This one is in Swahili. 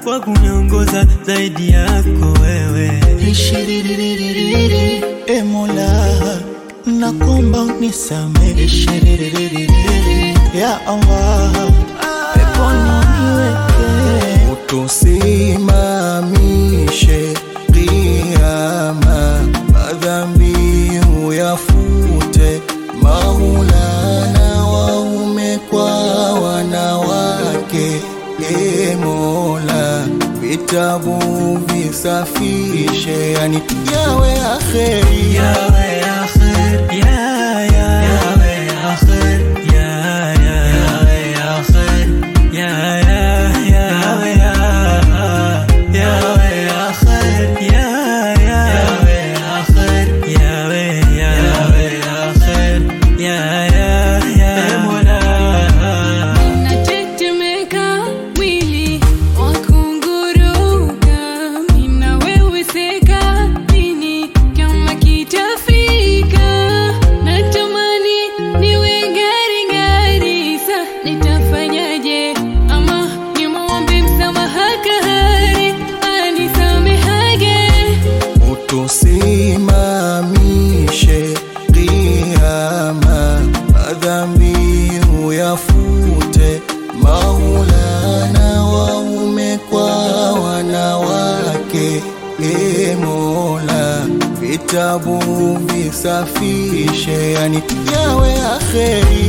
wa kuniongoza zaidi yako wewe. Ishiriririri, e Mola, nakomba unisamehe. Ishiriririri, ya Allah, peponi uniweke. utusimamishe kiama, madhambi uyafute, Maulana, waume kwa wanawake, e Mola, vitabu visafishe, yani yawe akheri Yawe akhir, ya ya yawe akhir, ya ya yawe akhir, ya ya yawe ya yawe akhir, ya ya yawe akhir, yawe ya yawe akhir, ya ya ya Mola. Natetemeka mwili wakunguruka, mina wewe seka nini kama kitafika, natamani niwe ngari ngari, sa nitafanyaje? Ama nimwombe msamaha kahari anisamehage utusimamishe kiama, madhambi uyafute, Maulana, waume kwa wanawake, e Mola, vitabu visafishe, yani yawe akheri